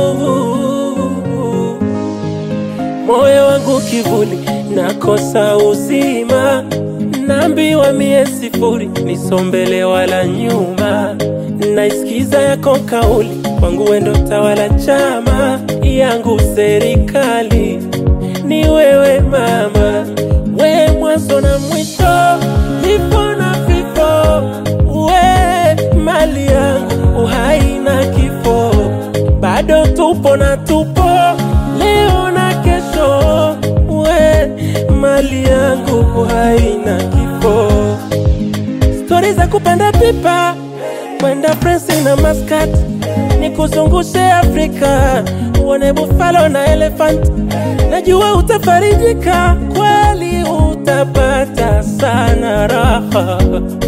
moyo wangu kivuli, nakosa uzima, naambiwa mie sifuri, nisombele wala nyuma, naisikiza yako kauli, kwangu wendo tawala, chama yangu serikali ni wewe mama, we mwanzo na mwisho, nipo na vifo, we mali yangu, uhai na kifo, bado tupo na tupo, leo na kesho, we mali yangu, uhai na kifo, stori za kupanda pipa kwenda Prince na Muscat, nikuzungushe Afrika uone buffalo na elephant. Najua utafarijika kweli, utapata sana raha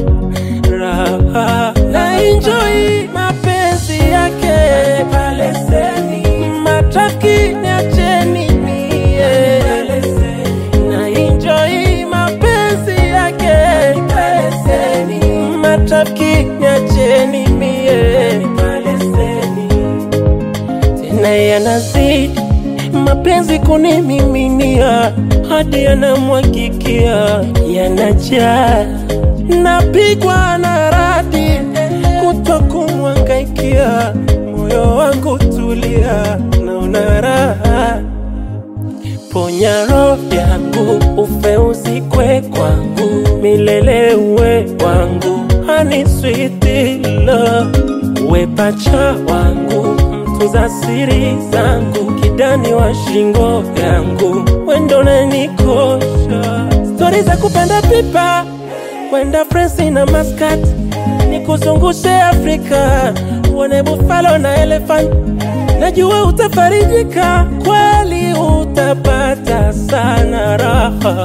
raha na enjoy mapenzi yake paleseni, matraki niacheni mie na enjoy mapenzi yake paleseni, matraki niacheni mie paleseni tena yanazidi mapenzi kunimiminia hadi yanamwagikia yanajaa napigwa na radi kuto kumwangaikia moyo wangu tulia naona raha ponya roho yangu ufe usikwe kwangu milele uwe wangu hani sweet love uwe pacha wangu mtunza siri zangu kidani wa shingo yangu wendo nanikosha stori za kupanda pipa kwenda Prince na Muscat nikuzungushe Afrika uone buffalo na elephant najua utafarijika kweli utapata sana raha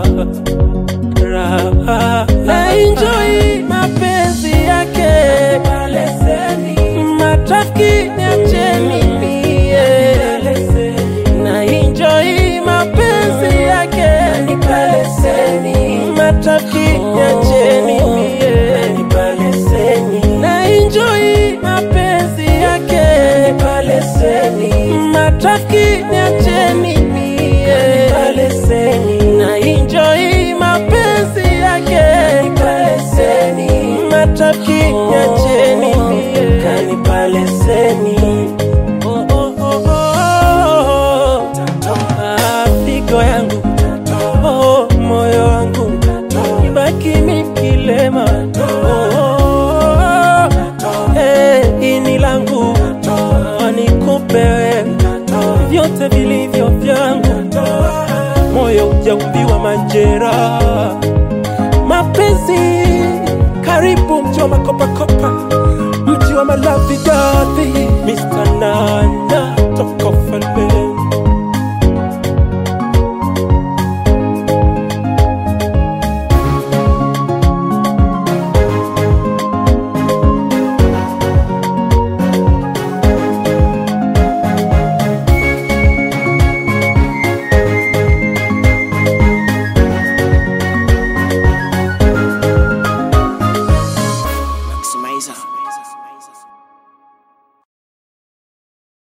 raha na enjoy mapenzi yake paleseni matrafiki niacheni mie na enjoy mapenzi yake ni paleseni matrafiki niacheni mie paleseni na enjoy mapenzi yake paleseni matrafiki niacheni mie paleseni na enjoy mapenzi yake paleseni matrafiki niacheni mie kani paleseni oh, oh, oh, oh. Ah, figo yangu oh, moyo wangu ibaki mikilema oh, oh, oh. Eh, ini langu oh, nikupe wewe vyote vilivyo vyangu moyo ujaumbiwa majeraha mapenzi karibu mji wa makopakopa mji wa malaviga